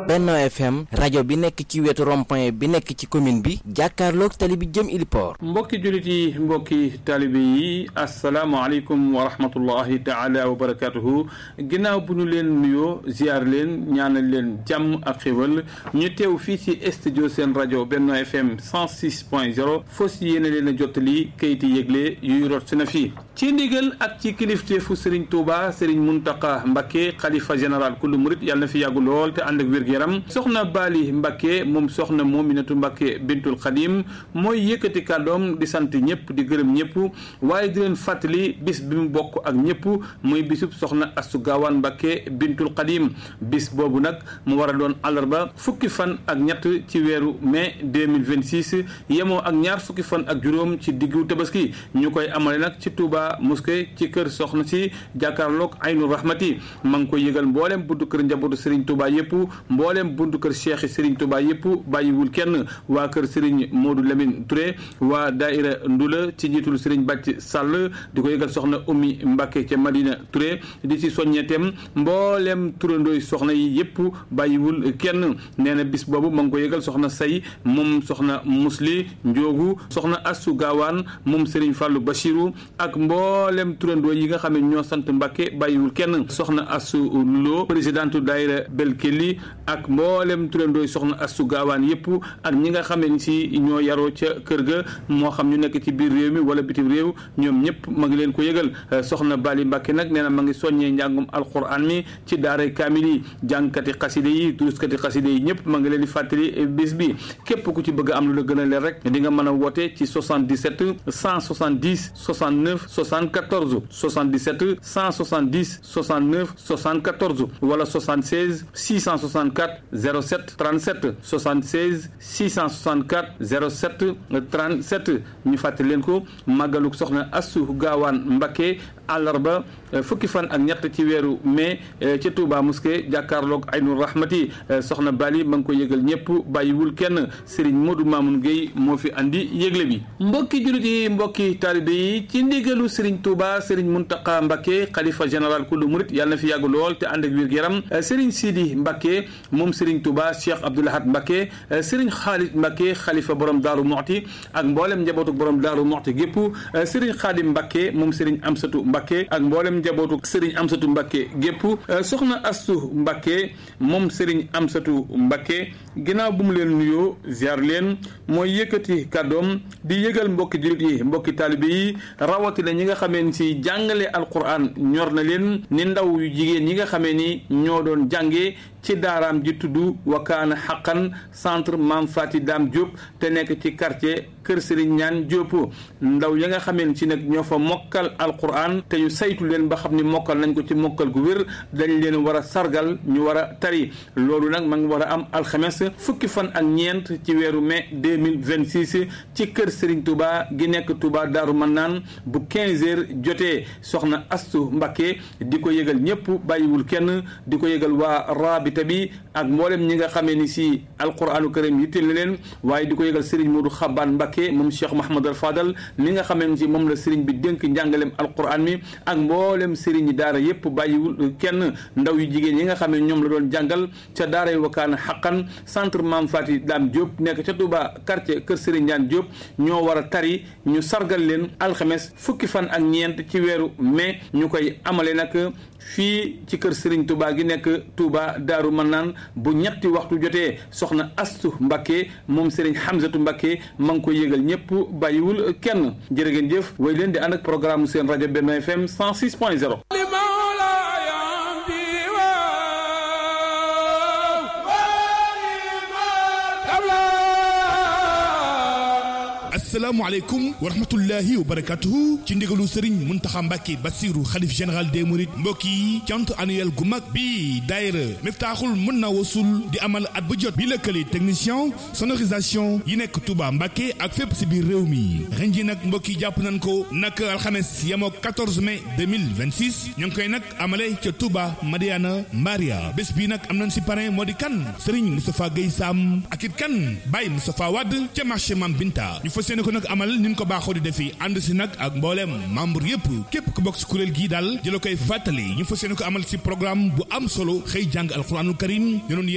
Benno FM rajo bi nekk ci wetu rond-point bi nekk ci commune bi jàkkaarloog tali bi jëm Iliport. mbokki jullit yi mbokki taalibe yi asalaamaaleykum wa rahmatullahi taala wa barakatuhu ginnaaw bu ñu leen nuyoo ziar leen ñaanal leen jàmm ak xéwal ñu teew fii ci studio seen rajo Benno FM 106 point 0 fos yéene leen a jottali kayiti yëgle yuy rot si na fii ci ndigal ak ci kilifteefu Serigne Touba Serigne Mountakha Mbacké xalifa général kullu murit yàlla na fi yàggu lool te ànd ak wér-gu-yaram soxna Bali Mbacké moom soxna Mominatu Mbacké bintul Xadim mooy yëkkati kàddoom di sant ñëpp di gërëm ñëpp waaye di leen fàttali bis bi mu bokk ak ñëpp muy bisub soxna Astu Gaawaan Mbacké bintul Xadim bis boobu nag mu war a doon àllarba fukki fan ak ñett ci weeru mai 2026 yemoo ak ñaar fukki fan ak juróom ci diggu tabaski ñu koy amale nag ci Touba mosquée ci kër soxna si jàkkaarloog Aynu Rahmati ma ngi koy yëgal mboolem buntu kër njabootu Serigne Touba yëpp mboolem buntu kër Cheikh Serigne Touba yëpp bàyyiwul kenn waa kër Serigne Modou Lamine Touré waa Daïra Ndula ci njiitul Serigne Bàcc Sall di ko yëgal soxna Oumy Mbacké ca Madina Touré di ci soññeetem mboolem turandooy soxna yi yëpp bàyyiwul kenn nee na bis boobu ma ngi ko yëgal soxna say moom soxna Musli Njoogu soxna Assu Gaawaan moom Serigne Fallou Bachirou ak mboolem turandoo yi nga xam ne ñoo sant Mbacké bàyyiwul kenn soxna Assu Lo présidente daayira Belkeli ak mboolem turandooy soxna Assu Gaawaan yëpp ak ñi nga xam ne si ñoo yaroo ca kër ga moo xam ñu nekk ci biir réew mi wala bitim réew ñoom ñëpp ma ngi leen ko yëgal soxna Bali Mbacké nag nee na ma ngi soññee njàngum alquran mi ci daaray kaamil yi jàngkati xaside yi duruskati xaside yi ñëpp ma ngi leen di fàttali bis bi képp ku ci bëgg am lu la gën a leer rek di nga mën a woote ci 77 170 69 74 77 170 69 74 wala 76 664 07 37 76 664 07 37 ñu fàttali leen ko màggaluk soxna Assu Gaawaan Mbacké àllarba fukki fan ak ñett ci weeru mai ca Touba mosquée jàkkaarloog Aynu Rahmati soxna Bali ma ngi ko yëgal ñëpp bàyyiwul kenn Serigne Modou Mamoun Gueye moo fi andi yëgle bi mbokki jullit yi mbokki taalibe yi ci ndigalu Serigne Touba Serigne Mountakha Mbacké xalifa général kullu murit yàlla na fi yàgg lool te ànd ak wér-gu-yaram Serigne Sidi Mbacké moom Serigne Touba Cheikh Abdoul Ahad Mbacké Serigne Khalid Mbacké xalifa borom Daaru Muxti ak mboolem njabootu borom Daaru Muxti gépp Serigne Khadim Mbacké moom Serigne Amsatou Mbacké ak mboolem njabootu Serigne Amsatou Mbacké gépp soxna Astu Mbacké moom Serigne Amsatou Mbacké ginnaaw bu mu leen nuyoo ziar leen mooy yëkkati kàddoom di yëgal mbokki jullit yi mbokki taalibe yi rawatina ñi nga xamee ni si jàngale alquran ñor na leen ni ndaw yu jigéen ñi nga xamee ni ñoo doon jàngee ci daaraam ji tudd wakaana xaqan centre Mame Fati Dame Diop te nekk ci quartier Kër Serigne Ñaan Diop ndaw ya nga xamee ci nag ñoo fa mokkal alquran te ñu saytu leen ba xam ni mokkal nañ ko ci mokkal gu wér dañ leen war a sargal ñu war a tari loolu nag ma ngi war a am alxames fukki fan ak ñeent ci weeru mai 2026 ci Kër Serigne Touba gi nekk Touba Daaru Mannaan bu 15 heures jotee soxna Astu Mbacké di ko yëgal ñëpp bàyyiwul kenn di ko yëgal waa rabita bi ak mboolem ñi nga xamee ni si alquranu karim yitteel na leen waaye di ko yëgal Serigne Modou Xabaan Mbacké moom Cheikh Mahamadou Fadal mi nga xamee ni si moom la Serigne bi dénk njàngalem alquran mi ak mboolem Serigne daara yëpp bàyyiwul kenn ndaw yu jigéen yi nga xamee ñoom la doon jàngal ca daara yu wakaana xaqan centre Mame Fati Dame Diop nekk ca Touba quartier Kër Serigne Ndiane Diop ñoo war a tari ñu sargal leen alxames fukki fan ak ñeent ci weeru mai ñu koy amale nag fii ci kër Serigne Touba gi nekk Touba Daaru Manaan bu ñetti waxtu jotee soxna Astu Mbacké moom Serigne Hamzatu Mbacké ma ngi koy yëgal ñëpp bàyyiwul kenn jërë ngeen jëf way leen di ànd ak programme seen rajo Benno FM 106 point 0 asalaamaaleykum wa rahmatullahi wa barakatuhu ci ndigalu Serigne Mountakha Mbacké Bassirou xalif général des Mourides mbokk yi cant annuel gu mag bi daayira Miftaaxul mën na wasul di amal at bu jot bi lëkkale technicien sonorisation yi nekk Touba Mbacké ak fépp si biir réew mi ren ji nag mbokk yi jàpp nañ ko nag alxames yemoo 14 mai 2026 ñu ngi koy nag amale ca Touba Madiana Maria bés bi nag am nañ si parrain moo di kan Serigne Moustapha Guèye Sam ak it kan Baye Moustapha Wade ca marché Mam Binta ñu fas yéene ko nag amal ni ñu ko baaxoo di defi ànd si nag ak mbooleem membre yëpp képp ku bokk si kuréel gii daal jëla koy fàttali ñu fas yéene ko amal si programme bu am solo xëy jàng alxuraanul karim